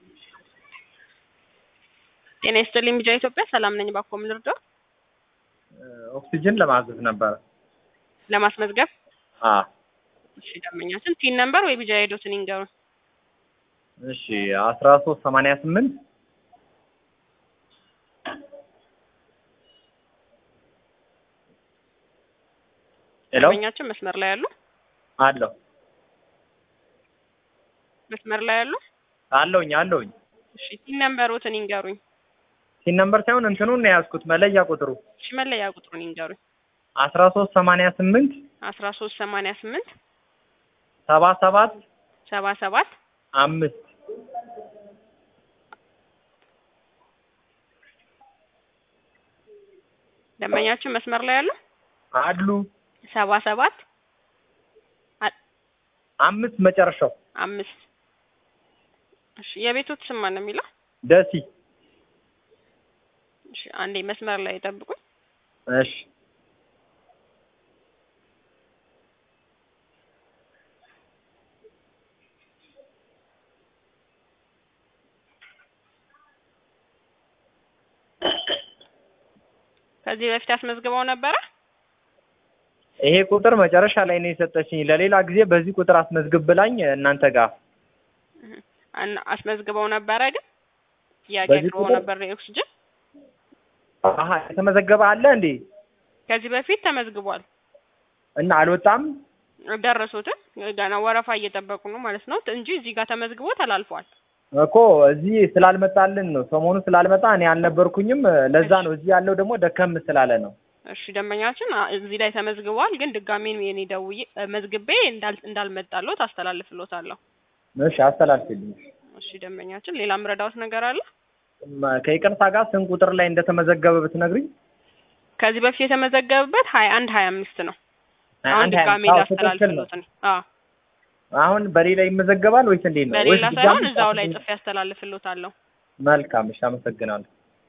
ጤና ይስጥልኝ ቢጃ ኢትዮጵያ ሰላም ነኝ። ባኮ ምን ልርዳው? ኦክሲጅን ለማዘዝ ነበረ። ለማስመዝገብ አዎ እሺ፣ ደንበኛችን ፒን ነምበር ወይ ቢጃ ሄዶትን ይንገሩን። እሺ አስራ ሶስት ሰማንያ ስምንት ሄሎ ደንበኛችን መስመር ላይ ያሉ አለሁ መስመር ላይ ያሉ አለሁኝ አለሁኝ እሺ፣ ፒን ነምበሮትን ይንገሩኝ። ሲን ነምበር ሳይሆን እንትኑን ነው የያዝኩት መለያ ቁጥሩ እሺ፣ መለያ ቁጥሩን ይንገሩኝ። አስራ ሶስት ሰማንያ ስምንት አስራ ሶስት ሰማንያ ስምንት ሰባ ሰባት ሰባ ሰባት አምስት ደንበኛችን መስመር ላይ ያሉ አሉ ሰባ ሰባት አምስት መጨረሻው አምስት እሺ፣ የቤቶት ስም ማን ነው የሚለው? ደሲ እሺ፣ አንዴ መስመር ላይ ጠብቁኝ። እሺ ከዚህ በፊት አስመዝግበው ነበረ? ይሄ ቁጥር መጨረሻ ላይ ነው የሰጠችኝ። ለሌላ ጊዜ በዚህ ቁጥር አስመዝግብ ብላኝ እናንተ ጋር እህ፣ እና አስመዝግበው ነበረ ግን ጥያቄ በዚህ አቅርበው ቁጥር? ነበር የኦክስጅን አሀ የተመዘገበ አለ እንዴ? ከዚህ በፊት ተመዝግቧል። እና አልወጣም። ደረሱትን ገና ወረፋ እየጠበቁ ነው ማለት ነው እንጂ እዚህ ጋር ተመዝግቦ ተላልፏል። እኮ እዚህ ስላልመጣልን ነው ሰሞኑ ስላልመጣ እኔ አልነበርኩኝም። ለዛ ነው እዚህ ያለው ደግሞ ደከም ስላለ ነው። እሺ ደንበኛችን አ- እዚህ ላይ ተመዝግቧል፣ ግን ድጋሜ የኔ ደውዬ እ፣ መዝግቤ እንዳል እንዳልመጣሎት አስተላልፍሎታለሁ። እሺ አስተላልፍልኝ። እሺ ደንበኛችን ሌላ ምረዳውት ነገር አለ? መ- ከይቅርታ ጋር ስንት ቁጥር ላይ እንደተመዘገበ ብትነግሪኝ። ከዚህ በፊት የተመዘገበበት ሀያ አንድ ሀያ አምስት ነው። አሁን አንድ ሀያ ድጋሜ አምስት አዎ፣ ትክክል ነው። ላስተላልፍሎት ነው። አዎ አሁን በሌላ ይመዘገባል ወይስ እንዴት ነው? በሌላ ወይስ ሳይሆን ድጋሚ እዛው ላይ ጻፍልኝ? ጽፌ ያስተላልፍሎታለሁ። መልካም እሺ፣ አመሰግናለሁ።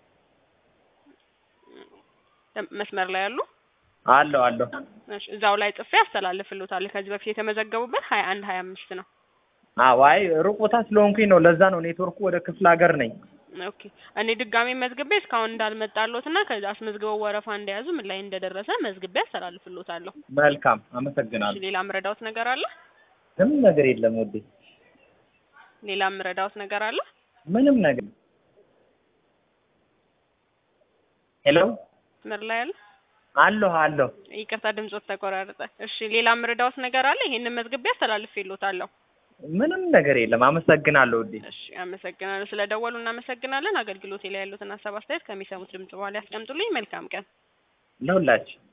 ደም- መስመር ላይ ያሉ አለሁ አለሁ። እሺ እዛው ላይ ጽፌ ያስተላልፍሎታለሁ። ከዚህ በፊት የተመዘገቡበት ሀያ አንድ ሀያ አምስት ነው። አዎ አይ ሩቅ ቦታ ስለሆንኩኝ ነው። ለዛ ነው ኔትወርኩ ወደ ክፍለ ሀገር ነኝ። ኦኬ እኔ ድጋሜ መዝግቤ እስካሁን እንዳልመጣሎት እና ከዛ አስመዝግበው ወረፋ እንደያዙ ምን ላይ እንደደረሰ መዝግቤ ያስተላልፍሎታለሁ። መልካም እሺ አመሰግናለሁ። ሌላ ምረዳውት ነገር አለ? ምንም ነገር የለም ወዴ ሌላ ምረዳውት ነገር አለ? ምንም ነገር ሄሎ መስመር ላይ አለ? አለሁ አለሁ። ይቅርታ ድምጾት ተቆራረጠ። እሺ ሌላ ምረዳውት ነገር አለ? ይሄንን መዝግቤ ያስተላልፍሎታለሁ። ምንም ነገር የለም። አመሰግናለሁ ውዴ። እሺ አመሰግናለሁ። ስለደወሉ እናመሰግናለን። አገልግሎቴ ላይ ያሉትን ሀሳብ አስተያየት ከሚሰሙት ድምጽ በኋላ ያስቀምጡልኝ። መልካም ቀን። ለሁላችን